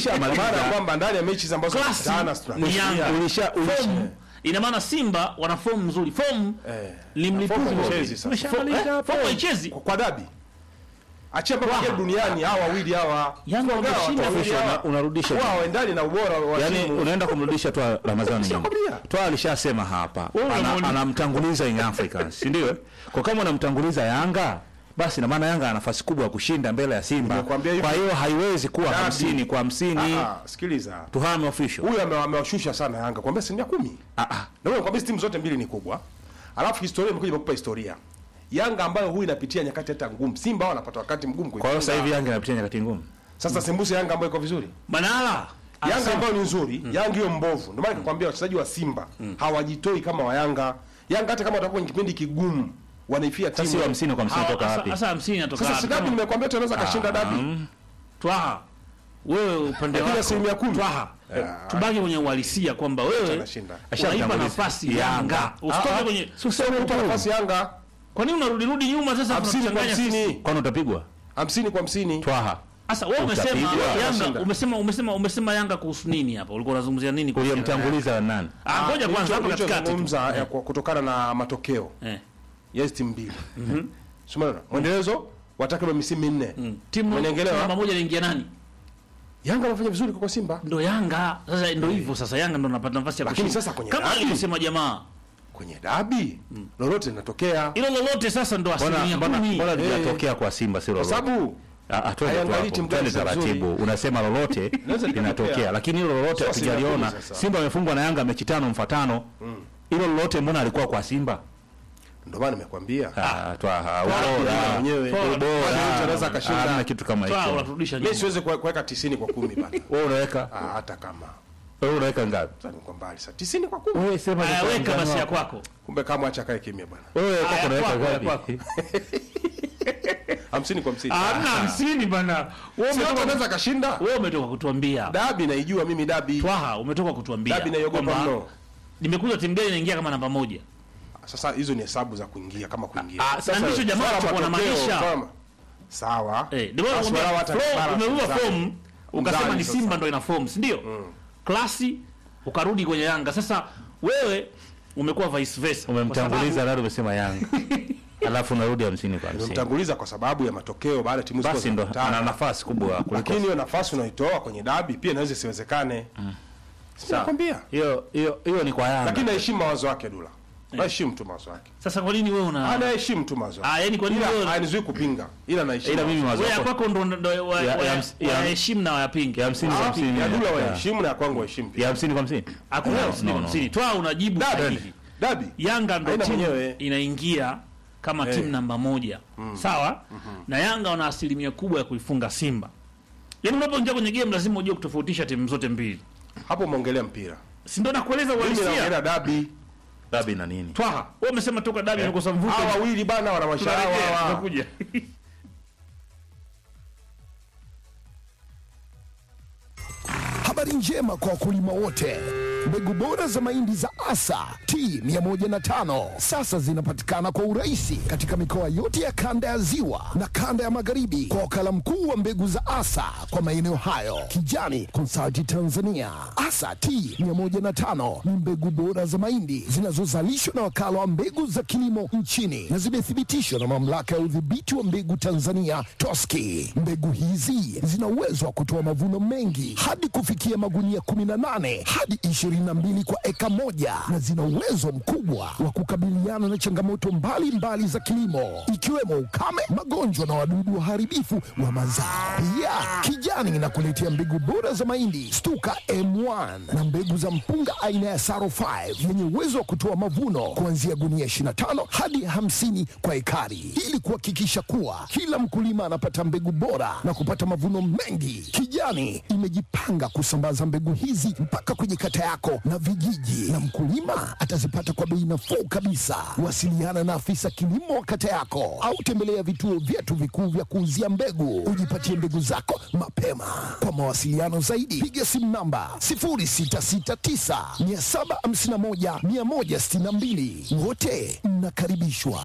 Ulishamaliza. maana ya kwamba ndani ya mechi ambazo Klasi tunakutana ni tunashinda. Yanga. Ulisha- ulisha- Fomu, ina maana Simba wana fomu nzuri. Fomu Eh, ni mlipuzi fomu wa- haichezi sasa. Fo- eh, fomu haichezi. kwa, kwa dabi achia mpaka Wow. wow. duniani hawa wawili hawa Yanga Tuongea wameshinda watu wawili official, hawa. una- unarudisha wao waendani na ubora wa Yaani timu. unaenda kumrudisha Twa Ramadhani nyuma. Nishakwambia. Twa alishasema hapa. Wewe Ana- unamuuliza. Anamtanguliza Young Africans, si ndio? Kwa kama unamtanguliza Yanga, basi na maana Yanga ana nafasi kubwa ya kushinda mbele ya Simba. Nimekuambia hivi. Kwa hiyo haiwezi kuwa Dabi. 50 kwa 50. Ah, ah, sikiliza Tuhame official. huyu ame- amewashusha sana Yanga kwambia asilimia kumi Ah ah. na wewe kwambia timu zote mbili ni kubwa alafu historia imekuja imekupa historia Yanga ambayo huyu inapitia nyakati hata ngumu Simba wao wanapata wakati mgumu Kwa hiyo sasa hivi Yanga inapitia nyakati ngumu. sasa sembuse Yanga ambayo iko vizuri Manala Yanga anasema- ambayo ni nzuri Yanga hiyo mbovu ndio maana nikakwambia wachezaji wa Simba hawajitoi kama wa Yanga Yanga hata kama watakuwa kwenye kipindi kigumu wanaifia Sasa timu hiyo 50 kwa 50 Hawa- toka sasa- wapi? Sasa 50 inatoka sasa wapi? si dabi Kama- nimekwambia tunaweza kashinda dabi Twaha, wewe upande Lakini wako asilimia kumi. Twaha, tubaki kwenye uhalisia kwamba wewe Anashinda. unaipa Ashamtanguliza. nafasi Yanga. Yanga, usitoke kwenye. upa nafasi Yanga Kwa nini unarudi rudi nyuma sasa? 50 kwa tunachanganya sisi? 50 Kwani utapigwa? 50 kwa 50 Twaha. Sasa wewe umesema Utapigwa. Yanga, Utashinda. umesema umesema umesema Yanga kuhusu nini hapa? Ulikuwa unazungumzia nini? kuhusu Yanga? Uliyemtanguliza nani? Ah, ngoja kwanza hapo katikati. tu. nilichozungumza ya kwa- kutokana na matokeo Eh. ya hizi timu mbili Simaona mwendelezo wa takriban misimu minne Timu Umenielewa? namba moja inaingia nani? Yanga wanafanya vizuri kwa Simba Ndo Yanga. Sasa ndo hivyo sasa Yanga ndo anapata nafasi ya Lakini kushinda. sasa kwenye kama dabi- alivyosema jamaa. kwenye dabi lolote linatokea Hilo lolote sasa ndo Mbona asilimia mbona kumi. mbona Eh. lijatokea kwa Simba sio kwa lolote? sababu Ah, ah, twende tu haiangalii hapo. timu gani Twende za taratibu. nzuri. Unasema lolote Linaweza linatokea, likatokea. lakini hilo lolote Sio asilimia hatujaliona. kumi sasa. Simba amefungwa na Yanga mechi tano mfatano. Hilo lolote mbona alikuwa kwa Simba? ndio maana nimekwambia Ah, twa Yanga mwenyewe Bora. Kwani mtu anaweza akashinda Hamna kitu kama Twa hicho. unaturudisha mimi nyuma. siwezi kuwe- kuweka 90 kwa 10 bana Wewe unaweka Ah, hata kama wewe unaweka ngapi? sasa niko mbali sasa 90 kwa 10 Wewe sema Aya, ni weka kwa basi ya mgano kwako. kumbe kama acha kae kimya bwana Wewe Aya, kwako unaweka kwako, ya ngapi? kwako. 50 kwa 50 Hamna hamsini bana. Wewe si watu umetoka wanaweza kashinda wewe umetoka kutuambia. dabi naijua mimi dabi Twaha umetoka kutuambia. dabi naiogopa kwamba mno Nimekuja timu gani inaingia kama namba moja. sasa hizo ni hesabu za kuingia kama kuingia Ah, sasa ndicho jamaa Swala alichokuwa matokeo, anamaanisha. swala- sawa Eh, ndio maana Basi nakwambia, wala hata flow, balance umerua zake. form ukasema Mzani ni sasa. Simba ndo ina form, si ndio? Klasi ukarudi kwenye Yanga. Sasa wewe umekuwa vice versa. Kwa Umemtanguliza sababu- nani umesema Yanga. Alafu unarudi 50 kwa 50. Nimemtanguliza kwa sababu ya matokeo baada ya timu ziko Basi ndo zinakutana. ana nafasi kubwa kuliko lakini hiyo nafasi unaitoa kwenye dabi pia inaweza isiwezekane Sawa. nakwambia hiyo hiyo hiyo ni kwa Yanga. lakini naheshimu mawazo yake Dula naheshimu tu mawazo yake Sasa kwa nini wewe una anaheshimu tu mawazo Ah, yake yani kwa nini ila wewe hainizuii kupinga ila naheshimu ila mimi mawazo wewe ya yako kwako ndo ndo wa- Ya- wa- ya ms- ya- waheshimu na wayapinge. ya 50 kwa 50. ya Dula ya- waheshimu na ya kwangu waheshimu ya pia 50 kwa 50. Hakuna No, hamsini no, kwa no. hamsini. Toa unajibu dabi sahihi. dabi Yanga ndo Haina timu mwenyewe. inaingia kama Eh. timu namba moja sawa, na Yanga wana asilimia kubwa ya kuifunga Simba. Yaani unapoingia kwenye game lazima ujue kutofautisha timu zote mbili, hapo umeongelea mpira si ndio? Nakueleza mimi uhalisia. naongelea dabi Dabi na nini? Twaha, wewe umesema toka dabi imekosa mvuto. hawa wawili bana wana maisha yao Tunarejea, hawa tunakuja. Habari njema kwa wakulima wote. Mbegu bora za mahindi za Asa T105 sasa zinapatikana kwa urahisi katika mikoa yote ya kanda ya Ziwa na kanda ya Magharibi kwa wakala mkuu wa mbegu za Asa kwa maeneo hayo, Kijani Consulting Tanzania. Asa T105 ni mbegu bora za mahindi zinazozalishwa na wakala wa mbegu za kilimo nchini na zimethibitishwa na mamlaka ya udhibiti wa mbegu Tanzania TOSCI. Mbegu hizi zina uwezo wa kutoa mavuno mengi hadi kufikia magunia 18 hadi 22 kwa eka moja na zina uwezo mkubwa wa kukabiliana na changamoto mbalimbali mbali za kilimo ikiwemo ukame, magonjwa na wadudu waharibifu wa mazao. Pia Kijani inakuletea mbegu bora za mahindi Stuka M1 na mbegu za mpunga aina ya Saro 5 yenye uwezo wa kutoa mavuno kuanzia gunia 25 hadi 50 kwa ekari ili kuhakikisha kuwa kila mkulima anapata mbegu bora na kupata mavuno mengi. Kijani imejipanga kusambaza mbegu hizi mpaka kwenye kata yako na vijiji, na mkulima atazipata kwa bei nafuu kabisa. Wasiliana na afisa kilimo wa kata yako au tembelea vituo vyetu vikuu vya kuuzia mbegu, ujipatie mbegu zako mapema. Kwa mawasiliano zaidi, piga simu namba 0669 751 162. Wote mnakaribishwa.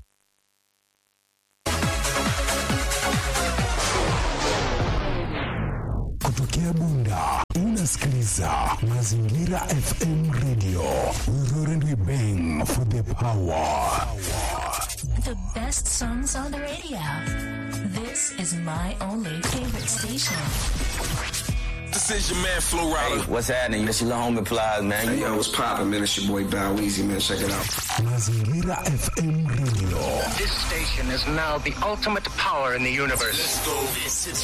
Kutokea kutokea Bunda unasikiliza Mazingira FM Radio. We roar and we bang for the power. The best songs on the radio. This is my only favorite station. This is your man Flo Rida. What's happening? This your little homie Plies, man. Hey, yo, what's poppin', man? It's your boy Bow Easy, man. Check it out. Mazingira FM Radio. This station is now the ultimate power in the universe. Let's go. This is